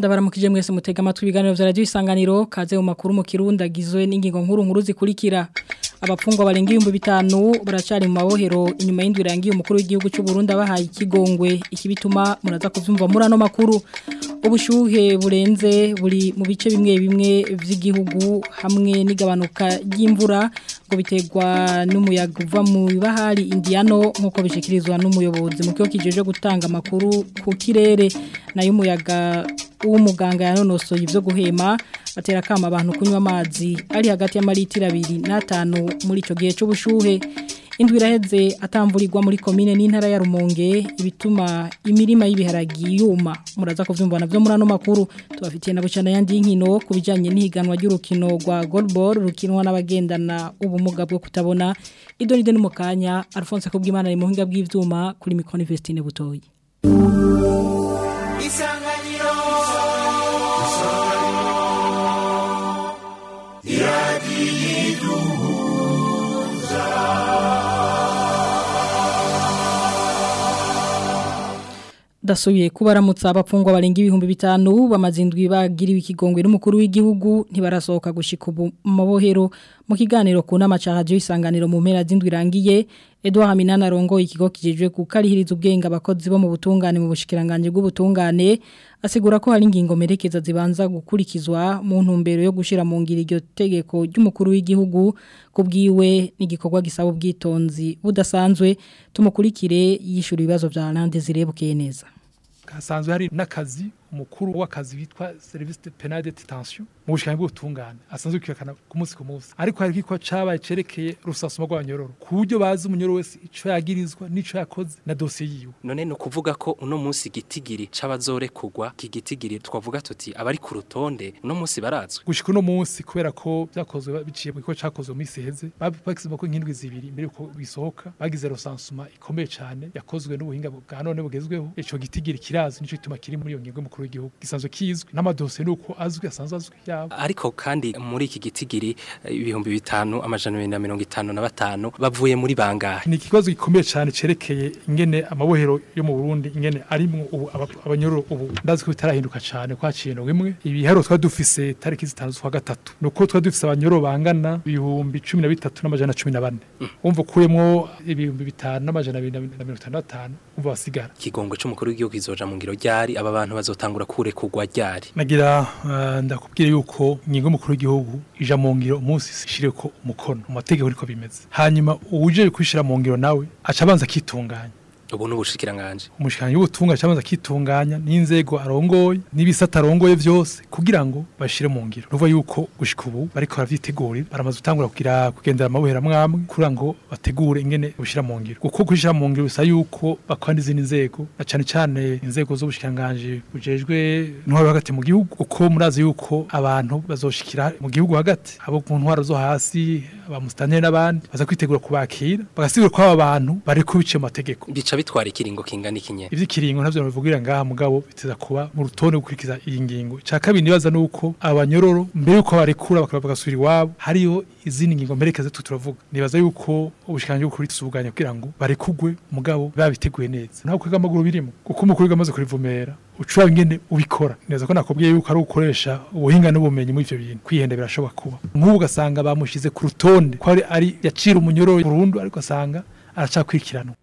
ndabaramukije mwese mutega amatwi ibiganiro vya radio isanganiro kaze mu makuru mu kirundi agizwe n'ingingo nkuru nkuru zikurikira abapfungwa barenga ibihumbi bitanu baracari mu mabohero inyuma y'indwi irangiye umukuru w'igihugu cy'u Burundi abahaye ikigongwe ikibituma muraza kuvyumva muri ano makuru ubushuhe burenze buri mu bice bimwe bimwe vy'igihugu hamwe n'igabanuka ry'imvura ngo biterwa n'umuyaga uva mu bahari Indiano nkuko bishikirizwa n'umuyobozi mu kigo kijeje gutanga amakuru ku kirere nayo umuyaga w'umuganga yanonosoye ivyo guhema atera kama abantu kunywa amazi ari hagati y'amaritiro abiri n'atanu muri ico gihe c'ubushuhe indwi iraheze atamvurirwa muri komine n'intara ya Rumonge ibituma imirima y'ibiharagi yuma muraza kuvyumva navyo muri ano makuru tubafitiye na bucana yandi y'inkino kubijanye n'ihiganwa ry'urukino rwa goalball rukinwa n'abagendana ubumuga bwo kutabona idonide n'umukanya Alphonse Kubwimana ari mu hinga bw'ivyuma kuri Micron Vestine butoyi Isanganiro dasubiye kubaramutsa abapfungwa barenga ibihumbi bitanu bamazindwi bagiriwe ikigongwe n'umukuru w'igihugu ntibarasohoka gushika ubu mabohero mu kiganiro ku nama ca radio isanganiro mu mpera z'indwi irangiye Edouard Haminana rongo ikigo kijejwe kukarihiriza ubwenge abakozi bo mu butungane mu bushikiranganje bw'ubutungane asigura ko hari ingingo merekeza zibanza gukurikizwa mu ntumbero yo gushira mu ngiro iryo tegeko ry'umukuru w'igihugu kubwiwe n'igikorwa gisaba ubwitonzi budasanzwe tumukurikire yishura ibibazo vya Lande zirebukeye neza hasanzwe hari n'akazi umukuru w'akazi witwa service de penal de detention mu bushikanye bw'ubutungane asanzwe kwikakana ku munsi ku munsi ariko hari kiko cabaye cerekeye rusasuma rw'abanyororo ku buryo bazi umunyororo wese ico yagirizwa n'ico yakoze na dosiye yiwe none no kuvuga ko uno munsi gitigiri c'abazorekurwa kigitigiri twavuga tuti abari ku rutonde uno munsi barazwe gushika uno munsi kubera ko vyakozwe biciye mu kigo cakozwe mu minsi iheze bagize ko nk'indwi zibiri imbere yuko bisohoka bagize rusansuma ikomeye cane yakozwe n'ubuhinga bwa none bugezweho ico gitigiri kirazi nico gituma kiri muri iyo ngingo y'umukuru w'igihugu gisanzwe kizwi n'amadosiye nuko azwi asanzwe azwi yabo ariko kandi muri iki gitigiri ibihumbi bitanu amajana abiri na mirongo itanu na batanu bavuye muri bangahe ni ikibazo gikomeye cyane cerekeye ingene amabohero yo mu Burundi ingene arimwo ubu abanyororo ubu ndazi ko bitarahinduka cyane kwa kintu imwe ibiharo twa dufise tariki zitanu z'ukwa gatatu nuko twa dufise abanyororo bangana ibihumbi 13 n'amajana 14 umva kuyemwo ibihumbi bitanu n'amajana abiri na mirongo itanu na batanu umva basigara ikigongwe c'umukuru w'igihugu kizoja mu ngiro ryari aba bantu bazotangura kure kugwa ryari nagira uh, ndakubwira yuko ingingo y'umukuru w'igihugu ija mu ngiro umunsi ishireko umukono mu mategeko ariko bimeze hanyuma uje kwishira mu ngiro nawe aca abanza kitunganya ubu n'ubushikiranganje umushikiranganje w'ubutunga cabanza kitunganya n'inzego arongoye n'ibisata arongoye vyose kugira ngo bashire mu ngiro nuva yuko gushika ubu bariko baravyitegurira baramaze gutangura kugira kugendera amabuhera mwamwe kugira ngo bategure ingene bushira mu ngiro kuko kushira mu ngiro bisa yuko bakora n'izindi nzego na cane cane inzego z'ubushikiranganje bujejwe ntwaro hagati mu gihugu uko murazi yuko abantu bazoshikira mu gihugu hagati abo ku ntwaro zo hasi abamustanire n'abandi baza kwitegura kubakira bagasigura ko aba bantu bari kubice mu mategeko bica bitwara ikiringo kingana ikinye ivyo kiringo ntavyo bivugira ngaha mugabo biteza kuba mu rutonde gukurikiza iyi ngingo ca kabiri nibaza nuko abanyororo mbere yuko barekura bakaba bagasubira iwabo hariyo izindi ngingo mperekeza tu turavuga nibaza yuko ubushikanje bwo kurisubuganya kugira ngo barekugwe mugabo babiteguye neza ntabwo kwega amaguru birimo kuko umukuru wigamaze kurivumera ucura ingene ubikora neza ko nakubwiye yuko ari ukoresha ubuhinga n'ubumenyi muri ivyo bintu kwihenda birashoboka kuba nk'ubu ugasanga bamushize ku rutonde ko ari, ari yacira umunyororo burundu ariko asanga aracakurikiranwa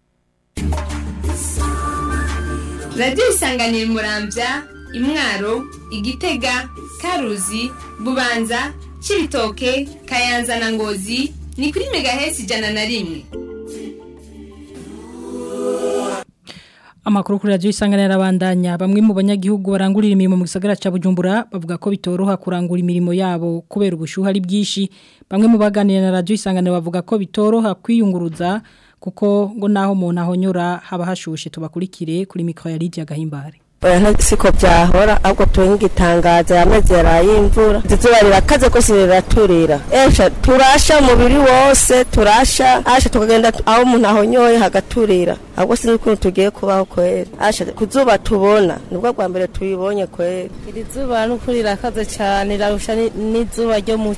radiyo isanganira murambya imwaro igitega karuzi bubanza cibitoke kayanza na ngozi ni kuri megahesi ijana na rimwe Amakuru kuri radio isanganira abandanya bamwe mu banyagihugu barangurira imirimo mu gisagara ca Bujumbura bavuga ko bitoroha kurangura imirimo yabo kubera ubushuha ari bwishi bamwe mu baganira na radio isanganira bavuga ko bitoroha kwiyunguruza kuko ngo naho umuntu ahonyora haba hashushe tubakurikire kuri mikro ya Lydia Gahimbare oya siko byahora ahubwo tuwe nk'igitangaza yameze yarayimvura izuba rirakaze ko riraturira esha turasha umubiri wose turasha asha tukagenda aho umuntu ahonyoye hagaturira ahubwo sinzi ukuntu tugiye kubaho kwera asha ku zuba tubona nibwo bwa mbere tuyibonye kwera iri zuba n'ukuri rirakaze cyane rirarusha n'izuba ryo muci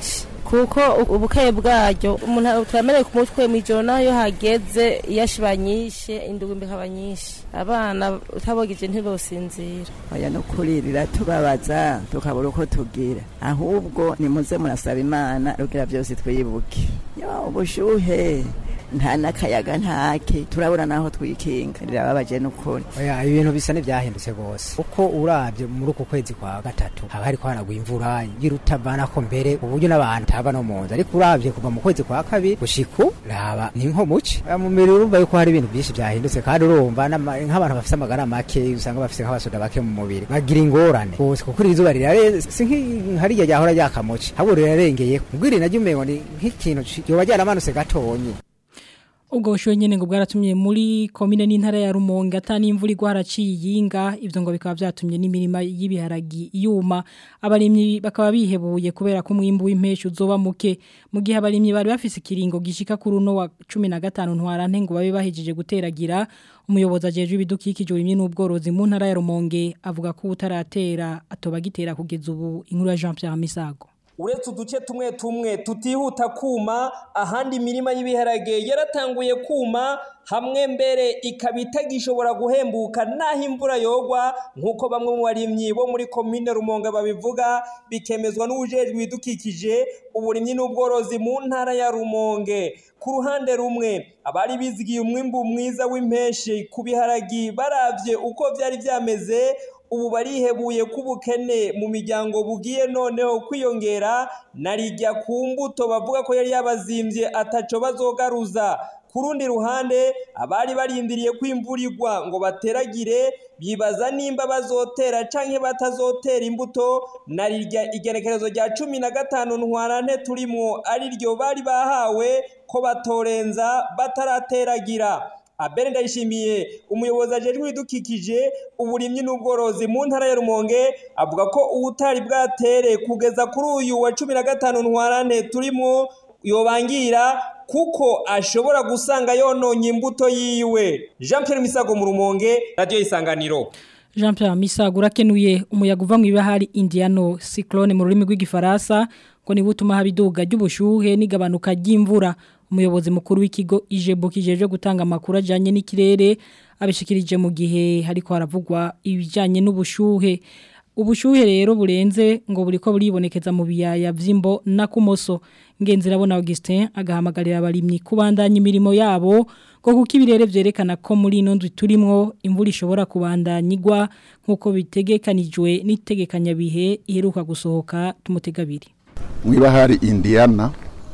kuko ubukeye bwaryo umuntu turamenye ku mutwe mw'ijoro naho iyo hageze iyo ashiba nyinshi indugumbi ikaba nyinshi abana utabogije ntibosinzira oya no kuririra tubabaza tukabura uko tugira ahubwo nimuze murasaba imana rugira byose twibuke yo ubushuhe nta n'akayaga ntake turabura naho twikinga rirababaje n'ukuri oya ibintu bisa n'ibyahindutse rwose uko urabye muri uku kwezi kwa gatatu haba hariko haragwa imvura igira utavana ko mbere uburyo n'abantu taba no mu nzu ariko urabye kuva mu kwezi kwa kabiri gushiku raba ni nko muci mu mubiri urumva yuko hari ibintu byinshi byahindutse kandi urumva n'ama- nk'abantu bafite amagara make usanga bafite nk'abasoda bake mu mubiri bagira ingorane rwose kuko iri zuba rirare si nk'i- nka rirya ryahora ryakamuci ahubwo rirarengeye ubwiri naryo umengo ni nk'ikintu ci- yoba ryaramanutse gatonyi ubwo bushuhe nyene ngo bwaratumye muri komine n'intara ya Rumonge atani imvura igwa haraciye yinga ivyo ngo bikaba vyatumye n'imirima y'ibiharagi yuma abarimyi bakaba bihebuye kubera ko umwimbu w'impeshi uzoba muke mu gihe abarimyi bari bafise ikiringo gishika kuri uno wa 15 ntwarante ngo babe bahejeje guteragira umuyobozi ajejwe ibidukikije urimye n'ubworozi mu ntara ya Rumonge avuga ko utaratera atoba gitera kugeza ubu inkuru ya Jean Pierre Misago uretse uduce tumwe tumwe tutihuta kuma ahandi imirima y'ibiharage yaratanguye kuma hamwe mbere ikaba itagishobora guhembuka naho imvura yogwa nk'uko bamwe mu barimyi bo muri komine rumonge babivuga bikemezwa n'ubujejwe ibidukikije uburimyi n'ubworozi mu ntara ya rumonge ku ruhande rumwe abari bizigiye umwimbu mwiza w'impeshi ku biharagi baravye uko vyari vyameze ubu barihebuye ko ubukene mu miryango bugiye noneho kwiyongera narijya ku mbuto bavuga ko yari yabazimbye ataco bazogaruza ku rundi ruhande abari barindiriye ko imvura igwa ngo bateragire bibaza nimba bazotera canke batazotera imbuto narirya igenekerezo rya cumi na gatanu ntwarante turimwo ari ryo bari bahawe ko batorenza batarateragira abere ndayishimiye umuyobozi ajejwe ibidukikije uburimyi n'ubworozi mu ntara ya rumonge avuga ko ubutari bwatere kugeza kuri uyu wa cumi na gatanu ntwarante turimo yobangira kuko ashobora gusanga yononye imbuto yiwe jean pierre misago mu rumonge radiyo isanganiro Jean Pierre Misago urakenuye umuyaga uva mu ibahari Indiano cyclone mu rurimi rw'igifaransa ngo ni butuma habiduga ry'ubushuhe n'igabanuka ry'imvura umuyobozi mukuru w'ikigo Ijebo kijeje gutanga amakuru ajanye n'ikirere abishikirije mu gihe hariko haravugwa ibijanye n'ubushuhe ubushuhe rero burenze ngo buriko buribonekeza mu biyaya vy'imbo na kumoso ngenzira bona Augustin agahamagarira abarimyi kubandanya imirimo yabo ngo kuko ibirere vyerekana ko muri ino ndwi turimwo imvura ishobora kubandanyigwa nkuko bitegekanijwe n'itegekanya bihe iheruka gusohoka tumutegabiri mwibahari Indiana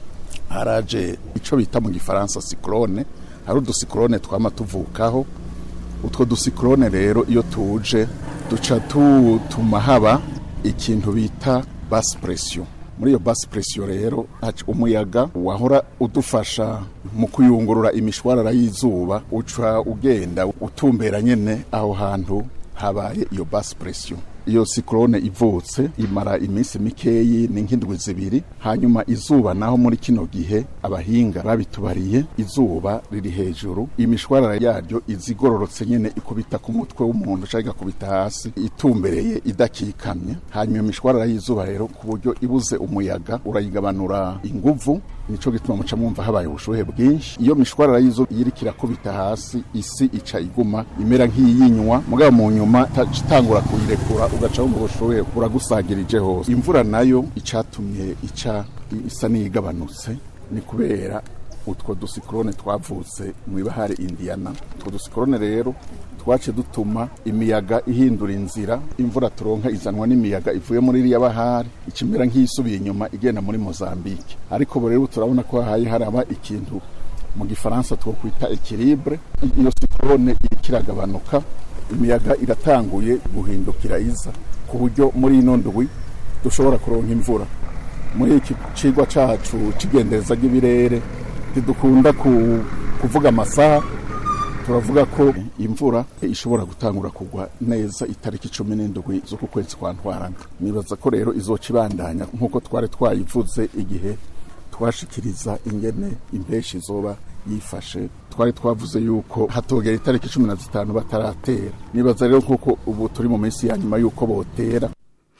haraje ico bita mu gifaransa cyclone hari udusiklone twama tuvukaho utwo dusiklone rero iyo tuje duca tutuma haba ikintu bita basse pression muri iyo basse pression rero haca umuyaga wahora udufasha mu kuyungurura imishwarara y'izuba uca ugenda utumbera nyene aho hantu habaye iyo basse pression iyo siklone ivutse imara iminsi mikeyi ni nk'indwi zibiri hanyuma izuba naho muri kino gihe abahinga babitubariye izuba riri hejuru imishwarara yaryo izigororotse nyene ikubita ku mutwe w'umuntu cyangwa igakubita hasi itumbereye idakikamye hanyuma imishwarara y'izuba rero ku buryo ibuze umuyaga urayigabanura inguvu nico gituma muca mwumva habaye ubushuhe bwinshi iyo mishwarara y'izuba iriko irakubita hasi isi ica iguma imera nk'iyinywa mugabo mu nyuma itangura kuyirekura ugaca wumva ubushuhe buragusagirije hose imvura nayo icatumye ica isa n'iyigabanutse ni kubera utwo dusikorone twavutse mu ibahari Indiana utwo dusikorone rero twace dutuma imiyaga ihindura inzira imvura turonka izanwa n'imiyaga ivuye muri iriya bahari ikimera nk'isubiye inyuma igenda muri Mozambique ariko ubu rero turabona ko hahaye haraba ikintu mu gifaransa two kwita equilibre iyo sikorone irikiragabanuka imiyaga iratanguye guhindukira iza ku buryo muri ino ndwi dushobora kuronka imvura muri iki cigwa cacu cigendereza ry'ibirere ntidukunda kuvuga amasaha turavuga ko imvura ishobora gutangura kugwa neza itariki cumi n'indwi z'uku kwezi kwa ntwarana nibaza ko rero izoca ibandanya nk'uko twari twayivuze igihe twashikiriza ingene impeshi izoba yifashe twari twavuze yuko hatogera itariki cumi na zitanu bataratera nibaza rero nk'uko ubu turi mu minsi ya nyuma y'uko botera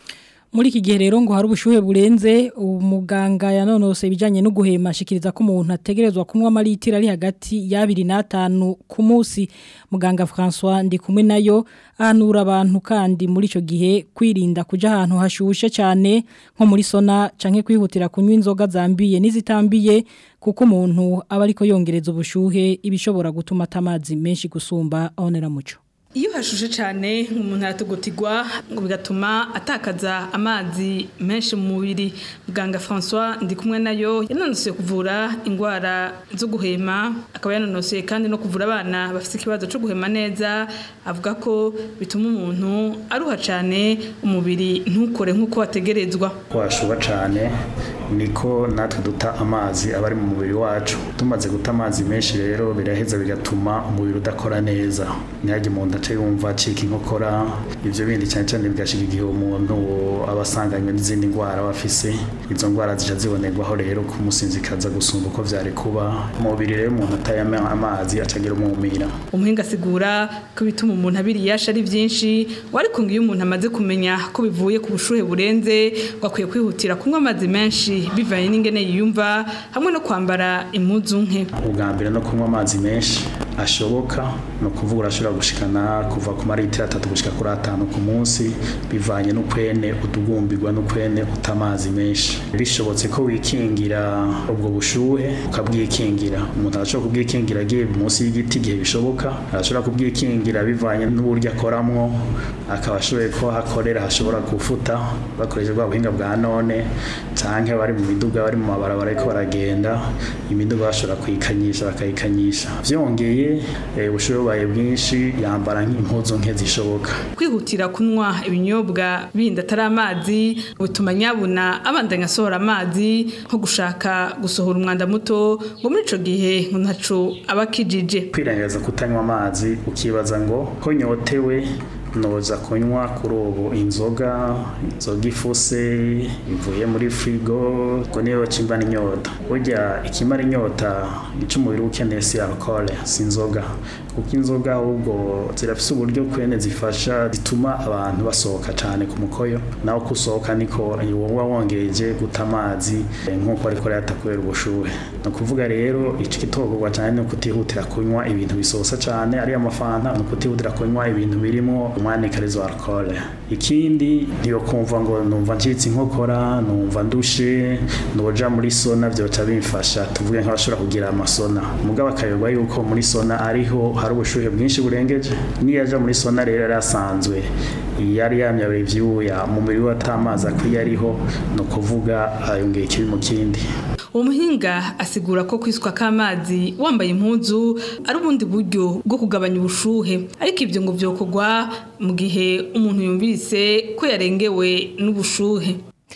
muri iki gihe rero ngo hari ubushuhe burenze umuganga yanonose ibijyanye no guhema ashikiriza ko umuntu ategerezwa kunywa amaritiro ari hagati y'abiri n'atanu ku munsi muganga François ndi kumwe nayo ahanura abantu kandi muri icyo gihe kwirinda kujya ahantu hashushe cyane nko muri sona cyangwa kwihutira kunywa inzoga zambiye n'izitambiye kuko umuntu aba ariko yongereza ubushuhe ibishobora gutuma atamazi menshi gusumba abonera muco iyo hashushe cyane umuntu aratugutigwa ngo bigatuma atakaza amazi menshi mu mubiri muganga François ndi kumwe nayo yanonosoye kuvura indwara zo guhema akaba yanonosoye kandi no kuvura abana bafite ikibazo cyo guhema neza avuga ko bituma umuntu aruha cyane umubiri ntukore nk'uko wategerezwa washuba cyane niko natwe duta amazi aba ari mu mubiri wacu tumaze guta amazi menshi rero biraheza bigatuma umubiri udakora neza ntihajye umuntu ace yumva acika inkokora ibyo bindi cyane cyane bigashika igihe umuntu aba asanganywe n'izindi ndwara aba afise izo ndwara zica zibonerwaho rero kumusinzikaza gusumba uko vyari kuba umubiri rero umuntu atayama amazi acagira umumira umuhinga asigura ko bituma umuntu abiriyasha ari byinshi ariko ngo iyo umuntu amaze kumenya ko bivuye ku bushuhe burenze ngo akwiye kwihutira kunywa amazi menshi bivanye n'ingene yiyumva hamwe no kwambara impuzu nke ubwa mbere no kunywa amazi menshi ashoboka ni ukuvuga urashobora gushikana kuva ku maritiro atatu gushika kuri atanu ku munsi bivanye n'ukwene utugumbirwa n'ukwene uta amazi menshi bishobotse ko wikingira ubwo bushuhe ukabwikingira umuntu arashobora kubwikingira agiye munsi y'igiti igihe bishoboka arashobora kubwikingira bivanye n'uburyo akoramwo akaba ashoboye ko hakorera hashobora gufuta bakoresheje bwa buhinga bwa none canke bari mu miduga bari mu mabarabara ariko baragenda imiduga bashobora kuyikanyisha bakayikanyisha vyongeye ubushuhe bubaye bwinshi yambara nk'impuzu nke zishoboka kwihutira kunywa ibinyobwa bindi atari amazi bituma nyabuna abandanya asohora amazi nko gushaka gusohora umwanda muto ngo muri ico gihe ntaco aba akijije kwirengagiza kutanywa amazi ukibaza ngo ko nyotewe noza kunywa kuri ubu inzoga inzoga ifuse ivuye muri firigo ngo niyo kimba n'inyota burya ikimara inyota icyo umubiri ukeneye si alcohol si inzoga kuko inzoga ahubwo zirafise uburyo kwene zifasha zituma abantu basohoka cyane ku mukoyo naho kusohoka niko wowe wongereje guta amazi nk'uko ariko reta kubera ubushuhe ni ukuvuga rero ico kitogorwa cyane ni ukutihutira kunywa ibintu bisosa cyane ariyo amafanta ni ukutihutira kunywa ibintu birimo umwanikarizo wa alcohol ikindi niyo kumva ngo numva ncitse inkokora numva ndushe noja muri sona byoca bimfasha tuvuge nk'abashobora kugira amasona mugabo akayoba yuko muri sona ariho hari ubushuhe bwinshi burengeje niyo aja muri sona rero yari asanzwe yari yamyawe ivyuya mu mubiri we atamazi akwiye ariho ni ukuvuga ayongeye ikibi mu kindi umuhinga asigura ko kwiswa k'amazi wambaye impuzu ari ubundi buryo bwo kugabanya ubushuhe ariko ibyo ngo byokorwa mu gihe umuntu yumvise ko yarengewe n'ubushuhe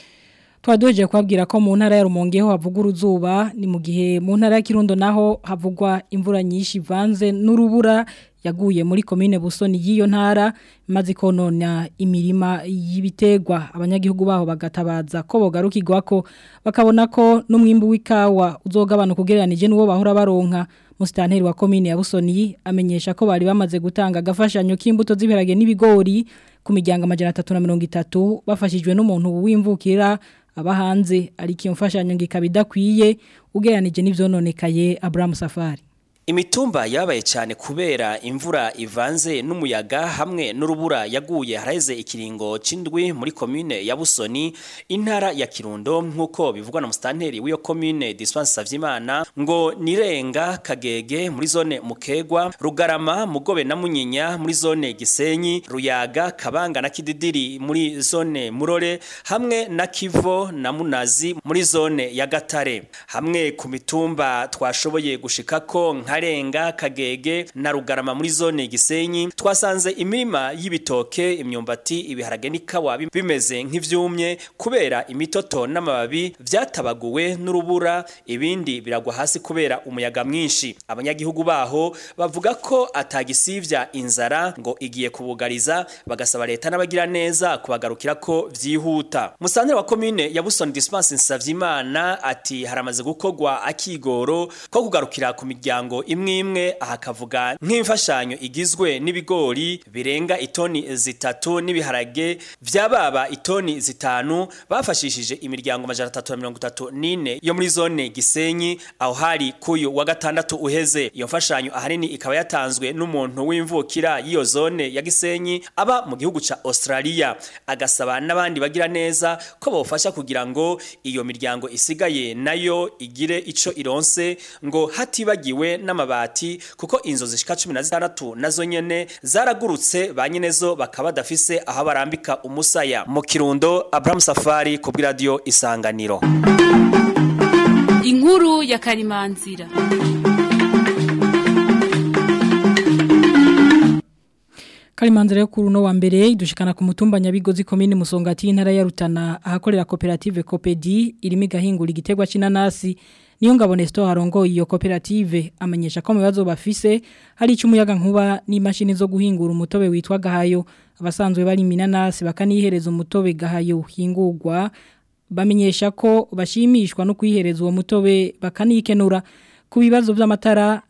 twadoje kubabwira ko mu ntara ya Rumonge ho havuga uruzuba ni mu gihe mu ntara ya Kirundo naho havugwa imvura nyinshi ivanze n'urubura yaguye muri komine Busoni y'iyo ntara maze konona imirima y'ibitegwa abanyagihugu baho bagatabaza ko bogarukirwa ko bakabona ko n'umwimbu w'ikawa uzogabanuka ugereranije n'uwo bahora baronka musitanteri wa komine ya Busoni amenyesha ko bari bamaze gutanga agafashanyo k'imbuto z'ibiharage n'ibigori ku miryango amajana atatu na mirongo itatu bafashijwe n'umuntu w'imvukira aba hanze ariko iyo mfashanyo ngo ikaba idakwiye ugereranije n'ivyononekaye Abraham Safari Imitumba yabaye cyane kubera imvura ivanze n'umuyaga hamwe n'urubura yaguye haraheze ikiringo c'indwi muri commune ya Busoni intara ya Kirundo nkuko bivugwa na mustanteri w'iyo commune Dispense Savyimana ngo nirenga kagege muri zone Mukegwa Rugarama Mugobe na Munyinya muri zone Gisenyi Ruyaga Kabanga na Kididiri muri zone Murore hamwe na Kivo na Munazi muri zone ya Gatare hamwe ku mitumba twashoboye gushikako nkarenga kagege na rugarama muri zone gisenyi twasanze imirima y'ibitoke imyumbati ibiharage n'ikawa bimeze nk'ivyumye kubera imitoto n'amababi vyatabaguwe n'urubura ibindi biragwa hasi kubera umuyaga mwinshi abanyagihugu baho bavuga ko atagisivya inzara ngo igiye kubugariza bagasaba leta n'abagira neza kubagarukira ko vyihuta musanteri wa commune ya Busoni Dispense Nsavyimana ati haramaze gukogwa akigoro ko kugarukira ku miryango miryango imwe imwe ahakavuga nk'imfashanyo igizwe n'ibigori birenga itoni zitatu n'ibiharage vyababa itoni zitanu bafashishije imiryango majana atatu na mirongo itatu n'ine yo muri zone Gisenyi aho hari kuyu wa gatandatu uheze iyo mfashanyo ahanini ikaba yatanzwe n'umuntu w'imvukira y'iyo zone ya Gisenyi aba mu gihugu ca Australia agasaba n'abandi bagira neza ko bofasha kugira ngo iyo miryango isigaye nayo igire ico ironse ngo hatibagiwe n'amabati kuko inzo zishika 16 nazo nyene zaragurutse ba nyenezo bakaba badafise aho barambika umusaya mu kirundo Abraham Safari ku radio Isanganiro Inkuru ya Karimanzira Kalimanzira yo kuri uno wa mbere idushikana ku mutumba Nyabigozi komine Musongati y'intara ya Rutana ahakorera koperative Copedi irimo igahingura igitegwa c'inanasi niyo ngabo Nestor harongo iyo koperative amenyesha ko mu bibazo bafise hari icumuyaga nkuba n'imashini zo guhingura umutobe witwa gahayo abasanzwe bari minanasi bakanihereza umutobe gahayo hingurwa bamenyesha ko bashimishwa no kwihereza uwo mutobe bakanikenura ku bibazo by'amatara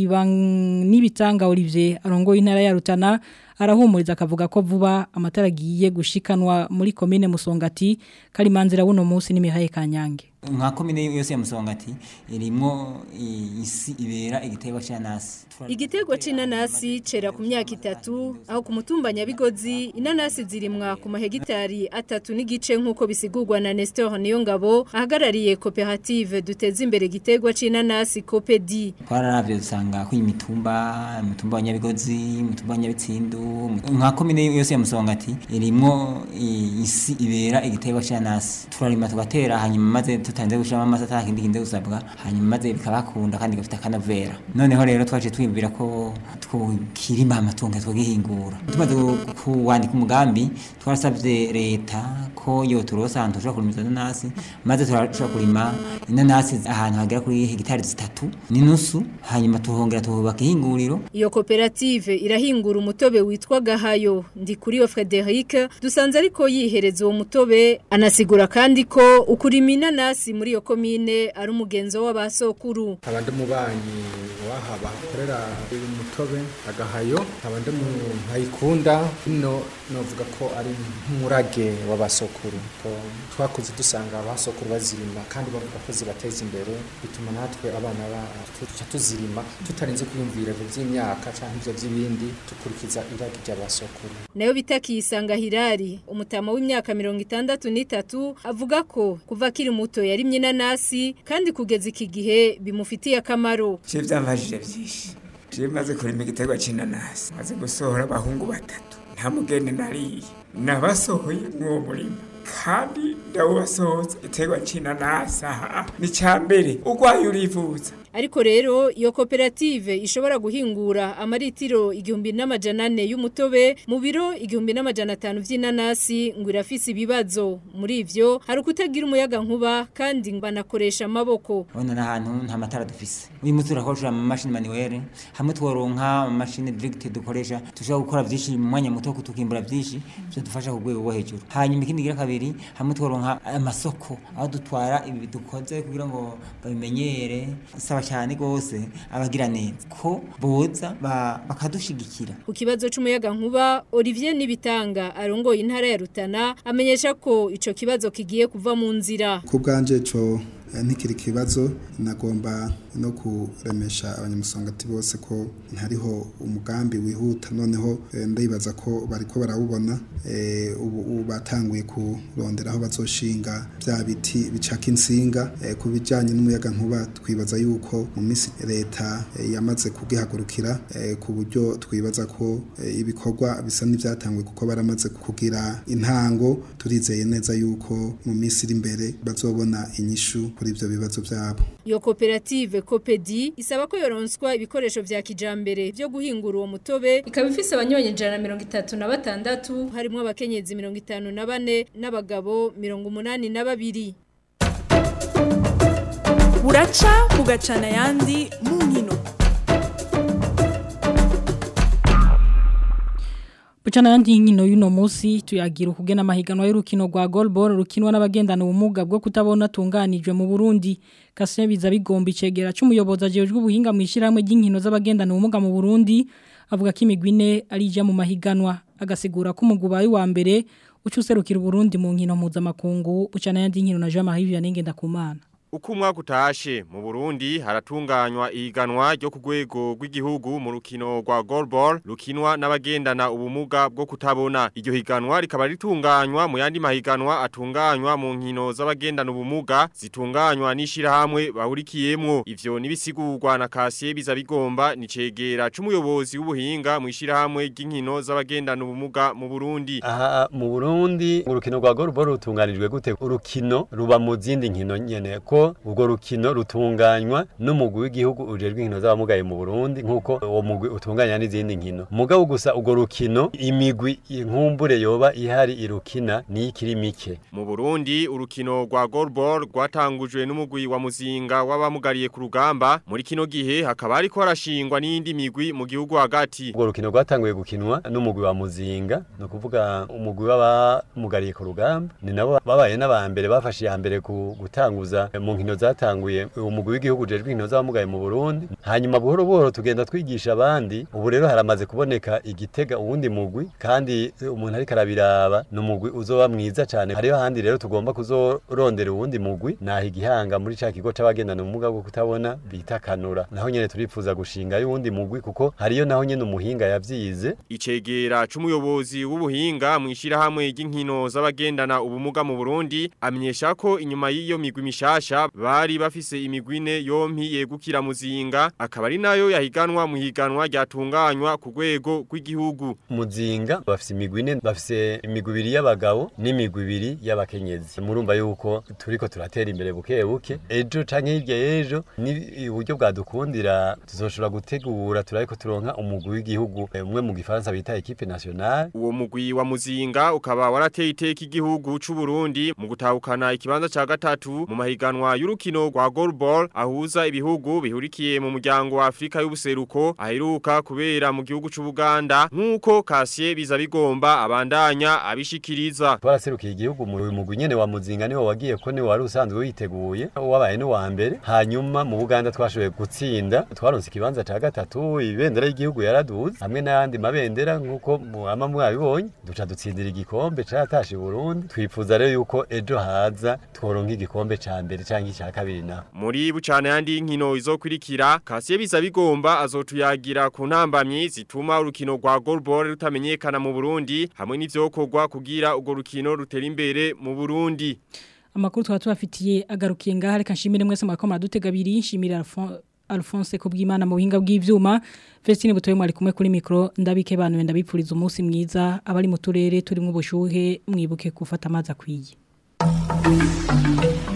n'ibitanga Olivier arongoye intara ya Rutana arahumuriza akavuga ko vuba amatara agiye gushikanwa muri komine Musongati Kalimanzira buno munsi n'imihaye kanyange nka komine yose ya Musongati irimo isi ibera igitego cy'anasi igitego c'inanasi cera ku myaka itatu aho ku mutumba Nyabigozi inanasi zirimwa ku mahegitari atatu n'igice nk'uko bisigurwa na Nestor Niyongabo ahagarariye koperative duteza imbere igitego c'inanasi Copedi twararavye dusanga ko imitumba umutumba wa Nyabigozi umutumba wa Nyabitsindu nka komine yose ya Musongati irimo isi ibera igitego c'inanasi turarima tugatera hanyuma maze tutanze gushama amasa atakindi kinde gusabwa hanyuma maze bikabakunda kandi gafite akanavera noneho rero twaje twibwira ko twokirima amatungo twogihingura tumaze kuwandika umugambi twarasabye leta ko yo turosa ahantu tushobora kurima inanasi maze turashobora kurima inanasi ahantu hagera kuri hegitari zitatu n'inusu hanyuma tuhongera tuhubaka ihinguriro iyo koperative irahingura umutobe witwa gahayo ndi kuri yo Frederic dusanze ariko yihereza uwo mutobe anasigura kandi ko ukurima inanasi muri iyo komine ari umugenzo w'abasokuru abandi mubanyi waha bakorera uyu mutobe agahayo abandi mu nkayikunda ino novuga ko ari nk'umurage w'abasokuru ko twakuze dusanga abasokuru bazirima kandi bavuga ko zibateza imbere bituma natwe abana bacu tuzirima tutarinze kwiyumvira ibyo by'imyaka cyangwa ibyo by'ibindi dukurikiza iragi ry'abasokuru nayo bitakisanga hirari umutama w'imyaka mirongo itandatu n'itatu avuga ko kuva akiri muto yarimye inanasi kandi kugeza iki gihe bimufitiye akamaro je byamfashije byinshi je maze kurima igiterwa c'inanasi maze gusohora abahungu batatu nta mugende nariye nabasohoye mw'uwo murima kandi ndawubasohoza igiterwa c'inanasi aha ni ca mbere urwaye urivuza ariko rero iyo koperative ishobora guhingura amaritiro igihumbi n'amajana ane y'umutobe mu biro igihumbi n'amajana atanu vy'inanasi ngo irafise ibibazo muri ivyo hari ukutagira umuyaga nkuba kandi banakoresha amaboko ubona n'ahantu nta matara dufise uyu munsi turakoresha amamashini manuwere hamwe tworonka amamashini direct dukoresha dushobora gukora vyinshi mu mwanya muto tukimbura vyinshi byo dufasha ku rwego rwo hejuru hanyuma ikindi gira kabiri hamwe tworonka amasoko aho dutwara ibi dukoze kugira ngo babimenyere saba cyane gose abagira neza ko boza bakadushigikira ku kibazo c'umuyaga nkuba Olivier Nibitanga arongoye intara ya Rutana amenyesha ko ico kibazo kigiye kuva mu nzira ku bwanje co ntikiri kibazo nagomba no kuremesha abanyamusongati bose ko ntariho umugambi wihuta noneho ndibaza ko bariko barawubona ubu batanguye kurondera aho bazoshinga bya biti bicaka insinga ku bijyanye n'umuyaga nkuba twibaza yuko mu minsi leta yamaze kugihagurukira ku buryo twibaza ko ibikorwa bisa n'ibyatanguye kuko baramaze kugira intango turizeye neza yuko mu minsi iri imbere bazobona inyishu kuri ibyo bibazo byabo iyo koperative kopedi isaba ko yoronswa ibikoresho vya kijambere byo guhingura uwo mutobe ikaba ifise abanyonyi ijana na mirongo itatu na batandatu harimo abakenyezi mirongo itanu na bane n'abagabo mirongo umunani na babiri buraca bugacana ayandi mu nkino Bucana yandi nkino y'uno munsi tuyagira ukugena amahiganwa y'urukino rwa goalball rukinwa n'abagendana ubumuga bwo kutabona tunganijwe mu Burundi Kasien biza bigomba icegera cy'umuyobozi ajejwe ubuhinga mu ishiramwe ry'inkino z'abagendana ubumuga mu Burundi avuga ko imigwi ine ari ija mu mahiganwa agasigura ko umugubayi wa mbere ucuserukira Burundi mu nkino mpuzamakungu bucana yandi nkino na Jean Marie Vianney Ngendakumana Uko umwaka utashe mu Burundi haratunganywa ihiganwa ryo ku rwego rw'igihugu mu rukino rwa goalball rukinwa n'abagendana ubumuga bwo kutabona. Iryo higanwa rikaba ritunganywa mu yandi mahiganwa atunganywa mu nkino z'abagendana ubumuga zitunganywa n'ishirahamwe bahurikiyemwo. Ivyo nibisigurwa na Kasiye biza bigomba ni cegera c'umuyobozi w'ubuhinga mu ishirahamwe ry'inkino z'abagendana ubumuga mu Burundi. Aha mu Burundi urukino rwa goalball rutunganijwe gute? Urukino ruba mu zindi nkino nyene ko ubwo rukino rutunganywa n'umugwi w'igihugu ujejwe inkino z'abamugaye mu Burundi nkuko uwo mugwi utunganya n'izindi nkino mugabo gusa ubwo rukino imigwi inkumbure yoba ihari irukina ni ikiri mike mu Burundi urukino rwa goalball rwatangujwe n'umugwi wa muzinga w'abamugariye ku rugamba muri kino gihe hakaba ariko harashingwa n'indi migwi mu gihugu hagati ubwo rukino rwatanguye gukinwa n'umugwi wa muzinga no kuvuga umugwi w'abamugariye ku rugamba ni nabo babaye n'abambere bafashe ya mbere ku gutanguza mu nkino zatanguye umugwi w'igihugu ujejwe inkino z'abamugaye mu Burundi hanyuma buhoro buhoro tugenda twigisha abandi ubu rero haramaze kuboneka igitega uwundi mugwi kandi umuntu ariko arabiraba ni umugwi uzoba mwiza cyane hariho ahandi rero tugomba kuzorondera uwundi mugwi naho igihanga muri ca kigo c'abagendana ubumuga bwo kutabona bita kanura naho nyene turifuza gushinga y'uwundi mugwi kuko hariyo naho nyene umuhinga yavyize icegera c'umuyobozi w'ubuhinga mu ishirahamwe ry'inkino z'abagendana ubumuga mu Burundi amenyesha ko inyuma y'iyo migwi mishasha bari bafise imigwine yompi yegukira muzinga akaba ari nayo yahiganwa mu higanwa ryatunganywa ku rwego rw'igihugu muzinga bafise imigwine bafise imigwi ibiri y'abagabo n'imigwi ibiri y'abakenyezi murumva yuko turiko turatera imbere buke buke ejo canke hirya y'ejo ni uburyo bwadukundira tuzoshobora gutegura turariko turonka umugwi w'igihugu umwe mu gifaransa bita equipe nationale uwo mugwi wa muzinga ukaba warateye iteka igihugu c'u Burundi mu gutahukana ikibanza ca gatatu mu mahiganwa y'urukino rwa goalball ahuza ibihugu bihurikiye mu muryango wa Afrika y'ubuseruko aheruka kubera mu gihugu c'u Buganda nkuko Kasiye biza bigomba abandanya abishikiriza twaraserukiye igihugu mu mugwi nyene wa muzinga niwo wagiye ko niwo wari usanzwe witeguye wabaye no wa mbere hanyuma mu Buganda twashoboye gutsinda twaronse ikibanza ca gatatu ibendera y'igihugu yaraduze hamwe n'ayandi mabendera nkuko ama mwabibonye duca dutsindira igikombe catashe Burundi twifuza rero yuko ejo haza tworonka igikombe ca mbere canke ca kabiri na muri bucana yandi nkino izokurikira Kasiye biza bigomba azotuyagira ku ntambamyi zituma urukino rwa goalball rutamenyekana mu Burundi hamwe n'ivyokorwa kugira urwo rukino rutera imbere mu Burundi amakuru twaba tubafitiye agarukiye ngaha reka nshimire mwese mwako madutega abiri nshimire Alphonse kubwimana mu buhinga bw'ivyuma Vestine butoye mwari kumwe kuri micro ndabike bantu wenda bipfuriza umunsi mwiza abari mu turere turimo ubushuhe mwibuke gufata amazi akwiye